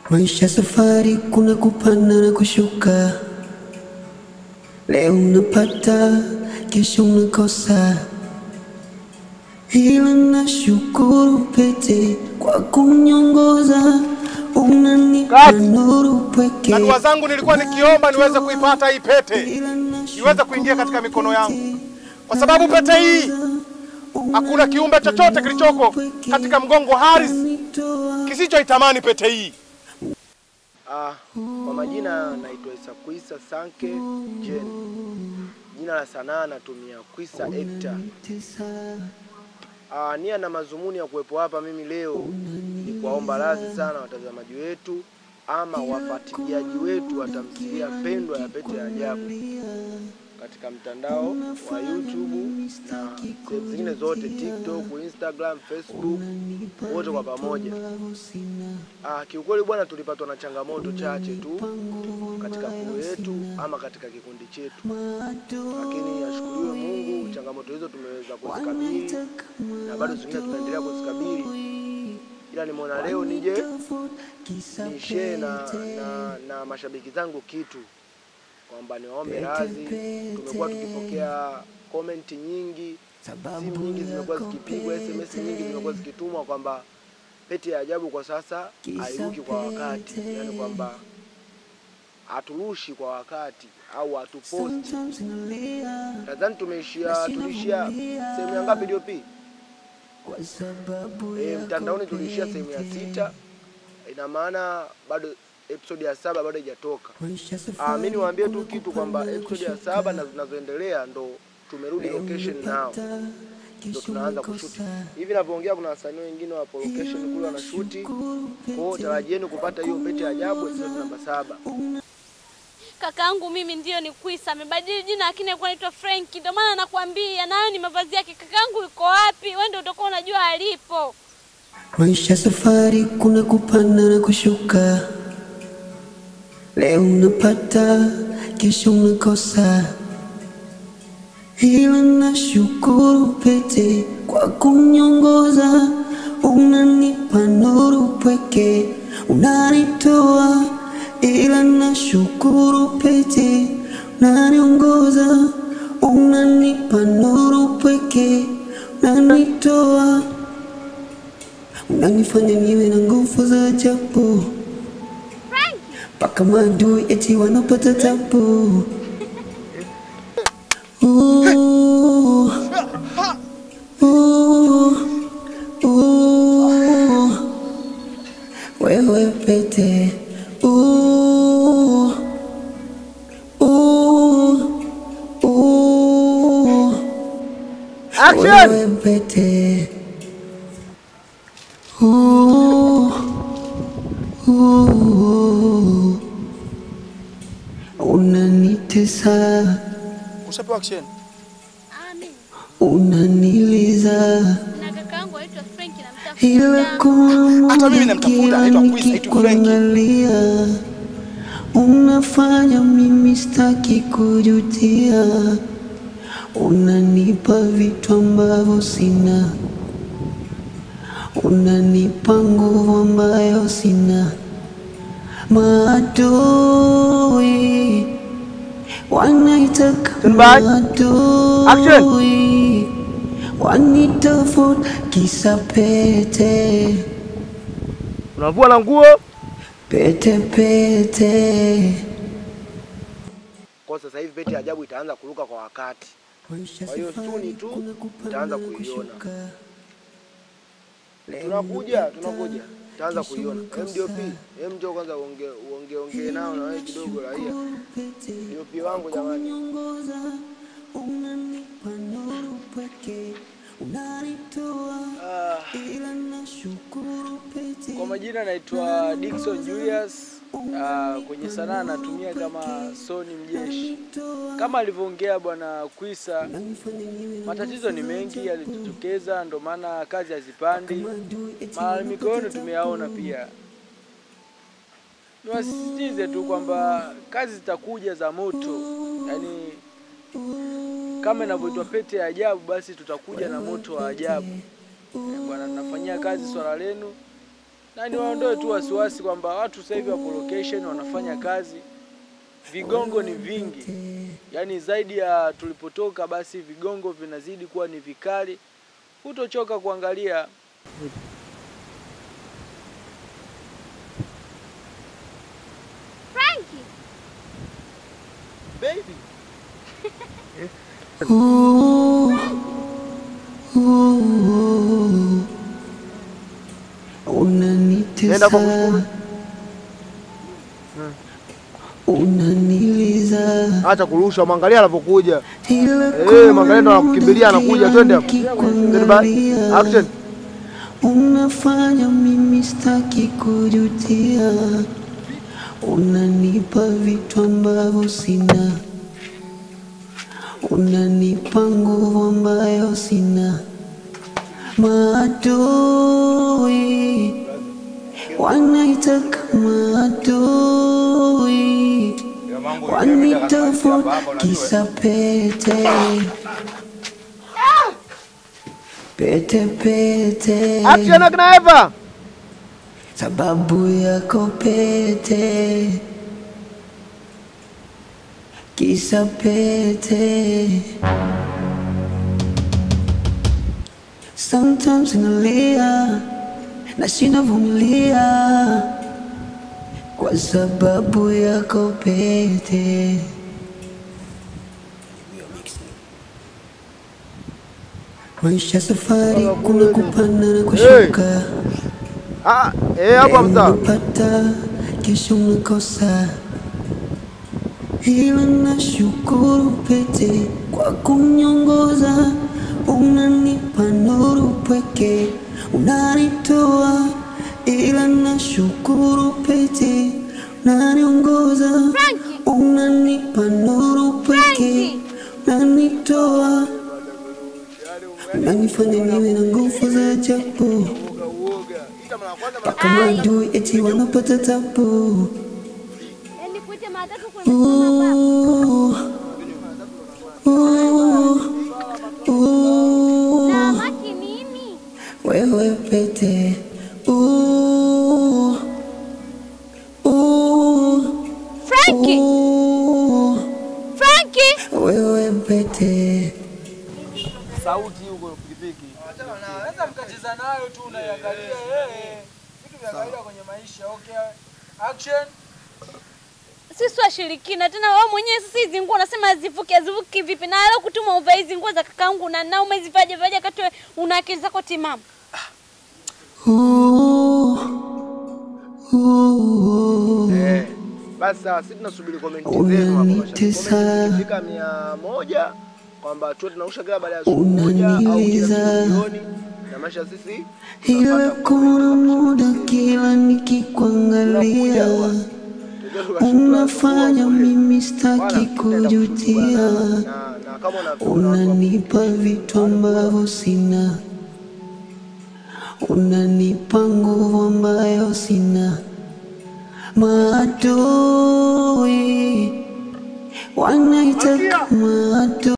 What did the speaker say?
Maisha safari, kuna kupanda na kushuka. Leo unapata, kesho unakosa, ila nashukuru pete kwa kuniongoza, unanipa Kati. nuru pweke. Na dua zangu nilikuwa nikiomba niweze kuipata hii pete, Ila iweze kuingia katika mikono yangu, kwa sababu pete hii hakuna kiumbe chochote kilichoko katika mgongo wa Haris kisichoitamani pete hii. Ah, kwa majina naitwa Isa Kwisa Sanke Jen. Jina la sanaa natumia Kwisa Ekta. Ah, nia na mazumuni ya kuwepo hapa mimi leo ni kuwaomba radhi sana watazamaji wetu ama wafuatiliaji wetu wa tamthilia pendwa ya Pete ya Ajabu katika mtandao wa YouTube na sehemu zingine zote, TikTok, Instagram, Facebook, wote kwa pamoja. Ah, kiukweli bwana, tulipatwa na changamoto chache tu katika kuru yetu ama katika kikundi chetu, lakini ashukuriwe Mungu, changamoto hizo tumeweza kuzikabili na bado zingine tunaendelea kuzikabili, ila nimeona leo nije nishare na, na, na mashabiki zangu kitu kwamba niwaombe radhi. Tumekuwa tukipokea komenti nyingi, simu nyingi zimekuwa zikipigwa, SMS nyingi zimekuwa zikitumwa kwamba Pete ya Ajabu kwa sasa hairuki kwa wakati, yani kwamba haturushi kwa wakati au hatuposti. Nadhani tumeishia tuliishia sehemu ya ngapi DOP? E, mtandaoni tuliishia sehemu ya sita, ina maana bado episode ya saba bado haijatoka. Ah, mimi niwaambie tu kitu kwamba episode ya saba na zinazoendelea ndo tumerudi location nao ndo tunaanza kushuti hivi navyoongea. Kuna wasanii wengine wapo location kule wanashuti, kwa hiyo tarajieni kupata hiyo Pete ya Ajabu episode namba saba. Kakaangu mimi ndio ni Kwisa, amebadili jina lakini alikuwa anaitwa Frank. Ndio maana nakwambia nayo ni mavazi yake. Kakaangu yuko wapi? Wewe ndio utakuwa unajua alipo. Maisha safari, kuna kupanda na kushuka. Leo unapata, kesho unakosa, ila nashukuru pete kwa kuniongoza, unanipa nuru pweke, unanitoa, ila nashukuru pete, unaniongoza, unanipa nuru pweke, unanitoa unanifanya niwe na nguvu za ajabu mpaka maadui eti wanapata tabu. Ooh, ooh, ooh. Wewe pete Ooh, ooh, ooh. Wewe pete Ooh, ooh. Unanitesa, Ushapewa action. Ah, mimi unaniliza, na kakaangu anaitwa Frank na ila mtafuta. kuna Hata mimi muda namtafuta, kila anaitwa Chris, anaitwa Frankie. nikikuangalia unafanya mimi staki kujutia, unanipa vitu ambavyo sina, unanipa nguvu ambayo sina. Maadui wanaitaka Stand by. maadui wanitafuta kisa pete Unavua na nguo pete pete. kwa sasa hivi Pete ya Ajabu itaanza kuruka kwa wakati. Kwa hiyo suni tu utaanza kuiona. Tunakuja, tunakuja. Utaanza kuiona. MDOP, hem njoo kwanza uongee uongee ongee nao na wewe kidogo raia. DOP wangu jamani. Ah, Kwa majina naitwa Dickson Julius. Uh, kwenye sanaa natumia kama Soni Mjeshi. Kama alivyoongea bwana Kwisa, matatizo ni mengi yalijitokeza, ndo maana kazi hazipandi. Malalamiko yenu tumeyaona pia. Niwasisitize tu kwamba kazi zitakuja za moto, yaani kama inavyoitwa Pete ya Ajabu, basi tutakuja na moto wa ajabu. Eh, Bwana, tunafanyia kazi swala lenu na niwaondoe tu wasiwasi kwamba watu sasa hivi wapo location wanafanya kazi, vigongo ni vingi, yaani zaidi ya tulipotoka, basi vigongo vinazidi kuwa ni vikali. Hutochoka kuangalia Frankie, Baby. Ooh, ooh, Nenda kwa unanitesa, kushukuru. unaniliza Acha kurusha, mwangalia anapokuja. ila Eh, mwangalia ndo anakukimbilia anakuja, twende hapo. Twende ba- nikikuangalia, Action. unafanya mimi staki kujutia, unanipa vitu ambavyo sina, unanipa nguvu ambayo sina. Maadui wanaitaka maadui wanitafuta kisa pete pete pete Action akina Eva. sababu yako pete kisa pete sometimes nalia nashinda vumilia kwa sababu yako pete maisha safari kuna kupanda na kushuka Ah, eh hapo Leo sawa. unapata kesho unakosa, ila nashukuru pete kwa kuniongoza, unanipa nuru pweke, unanitoa, ila nashukuru pete, unaniongoza, Frankie! unanipa nuru pweke, Frankie! unanitoa, unanifanya niwe na nguvu za ajabu kama adui eti wanapata tabu. yaani kuite matatu kumesimama baba. Ooh, ooh, ooh, Na maki nini? wewe pete Ooh, ooh, Frankie! ooh, Frankie! wewe pete sauti huko pikipiki. Naweza mkacheza nayo tu unaiangalia eh. Vitu vya kawaida kwenye maisha. Okay. Action. Sisi washirikina tena wewe mwenyewe sasa hizi nguo unasema hazivuki hazivuki vipi? Na leo kutuma uvae hizi nguo za kakaangu na na umezivaje vaje kati wewe una akili zako timamu. Ooh, ooh, Eh. Basi sawa, sisi tunasubiri comment zenu hapo mashabiki. Unanitesa. Comment ikifika mia moja kwamba tuwe tunausha kila baada ya siku moja au kila Unaniliza. siku jioni. Na maisha sisi ila tunapata kuna comment muda kabisa. kila nikikuangalia Tunakuja, Tujue tukashuka unafanya kule. mimi Wala staki tutaenda kujutia, kushuka. Na- na kama unavyoona watu wa unanipa vitu ambavyo sina, unanipa nguvu ambayo sina. Maadui wanaitaka maadui